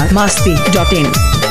masti.in.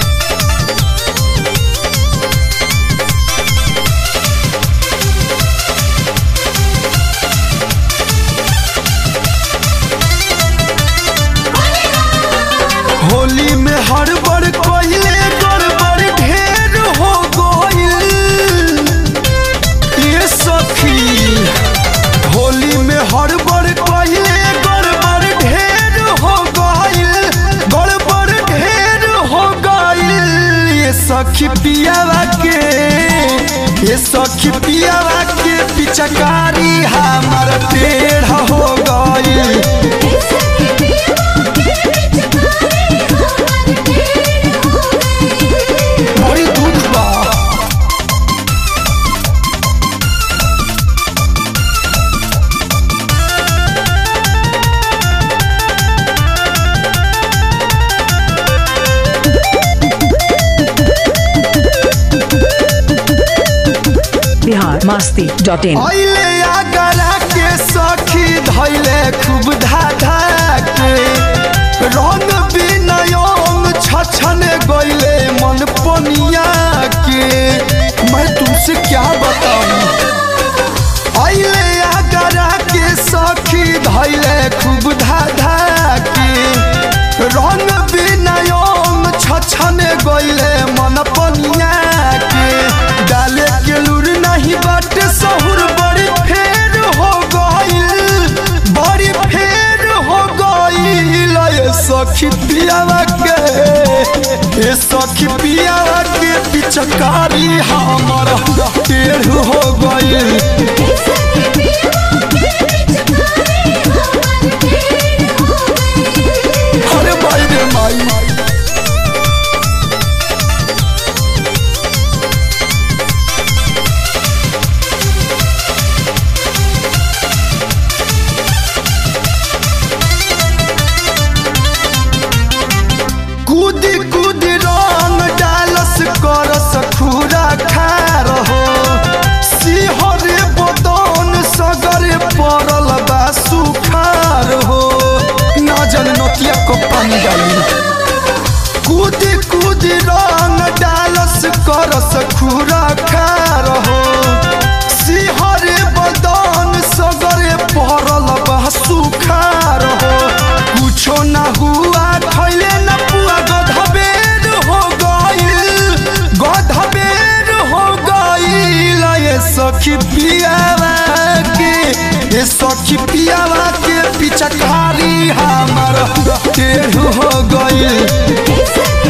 Holi में हड़बड़ कइले गड़बड़ ढेर हो गइल ये सखी होली में हड़बड़ कइले गड़बड़ ढेर हो गइल गड़बड़ ढेर हो गइल ये सखी पियावा के ये सखी पियावा के पिचकारी हमर टेढ़ हो गइल बड़ी दुख बा Bihar masti.in. अइले आगरा के सखी धैले खूब धाधा के रंग बिनयम छछन गइले मन पनिया के मैं तुमसे क्या बताऊं अइले आगरा के सखी धैले खूब धाधा के रंग बिनयम छछन गइले मन पनिया के डाले के लूर नहीं बाटे सहुर बड़ी फेर हो गइल बड़ी फेर हो गइल ये सखी पियावा के ये सखी पियावा के पिचकारी हमर टेढ़ हो गइल अरे भाई रे माई कूदी कूदी रंग डालस करस खूरा खार हो सिहरे बदन सगरे पड़ल बा सुखार हो ना जन नोतिया को पानी डाली कूदी कूदी रंग डालस करस खूरा खार हो सिहरे बदन सगरे पड़ल बा सुखार हो कुछो ना हुआ खैले न पुआ गधबेर हो गइल गधबेर हो गइल ये सखी पियावा के ये सखी पियावा के पिचकारी हमर टेढ़ हो गइल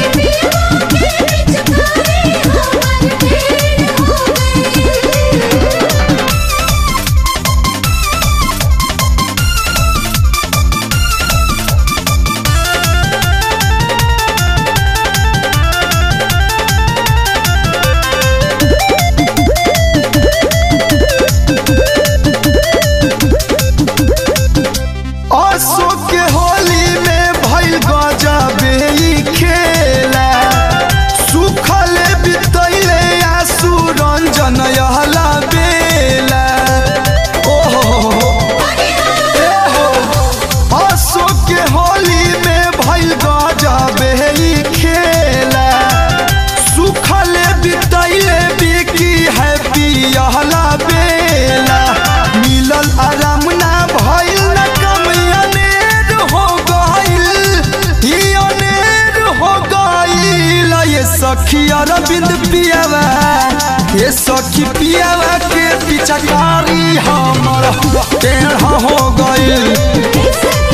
अशोक के होली में भइल गजबे ई खेला सुखल बितैले आसु रंजन यहला बेला ओहो ए हो अशोक के होली में भइल गजबे ई खेला सुखल बितैले बिकी हैप्पी यहला बेला मिलल आराम ना भइल ना कम अनेर हो गइल ई अनेर हो गइल ये सखी अरविंद पियावा ये सखी पियावा के पिचकारी हमर टेढ़ हो गइल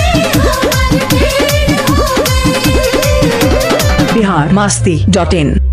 Bihar masti.in.